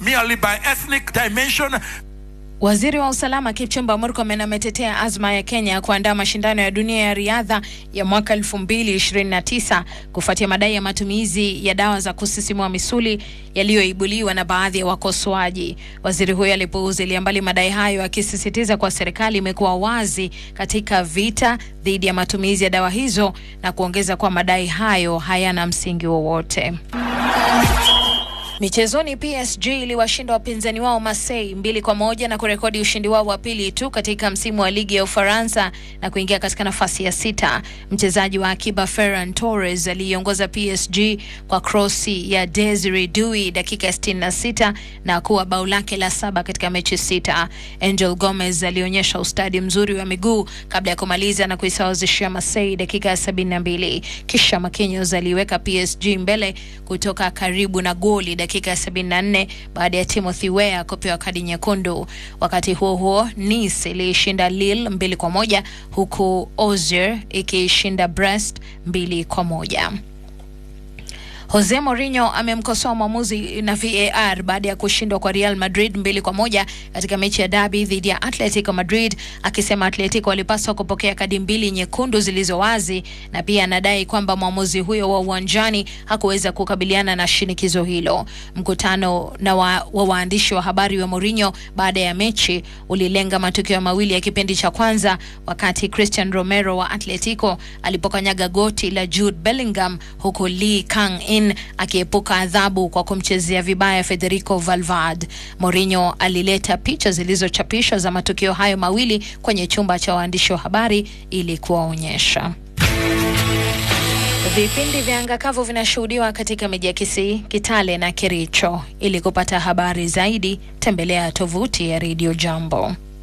merely by ethnic dimension. Waziri wa usalama Kipchumba Murkomen ametetea azma ya Kenya kuandaa mashindano ya dunia ya riadha ya mwaka 2029 kufuatia madai ya matumizi ya dawa za kusisimua misuli yaliyoibuliwa na baadhi ya wakosoaji. Waziri huyo alipuuzilia mbali madai hayo, akisisitiza kuwa serikali imekuwa wazi katika vita dhidi ya matumizi ya dawa hizo na kuongeza kuwa madai hayo hayana msingi wowote. Michezoni, PSG iliwashinda wapinzani wao Marseille mbili kwa moja na kurekodi ushindi wao wa pili tu katika msimu wa ligi ya Ufaransa na kuingia katika nafasi ya sita. Mchezaji wa akiba Ferran Torres aliiongoza PSG kwa krosi ya Desire Dui dakika ya 66 na kuwa bao lake la saba katika mechi sita. Angel Gomez alionyesha ustadi mzuri wa miguu kabla ya kumaliza na kuisawazishia Marseille dakika ya 72. Kisha Marquinhos aliweka PSG mbele kutoka karibu na goli dakika ya 74 baada ya Timothy Weah kupewa kadi nyekundu. Wakati huo huo, Nice iliishinda Lille mbili kwa moja huku Auxerre ikiishinda Brest mbili kwa moja. Jose Mourinho amemkosoa mwamuzi na VAR baada ya kushindwa kwa Real Madrid mbili kwa moja katika mechi ya dabi dhidi ya Atletico Madrid, akisema Atletico walipaswa kupokea kadi mbili nyekundu zilizo wazi, na pia anadai kwamba mwamuzi huyo wa uwanjani hakuweza kukabiliana na shinikizo hilo. Mkutano na wa, wa waandishi wa habari wa Mourinho baada ya mechi ulilenga matukio mawili ya kipindi cha kwanza, wakati Christian Romero wa Atletico alipokanyaga goti la Jude Bellingham huku Lee Kang In akiepuka adhabu kwa kumchezea vibaya Federico Valverde. Mourinho alileta picha zilizochapishwa za matukio hayo mawili kwenye chumba cha waandishi wa habari ili kuwaonyesha. Vipindi vya anga kavu vinashuhudiwa katika miji ya Kisii, Kitale na Kericho. Ili kupata habari zaidi, tembelea tovuti ya Radio Jambo.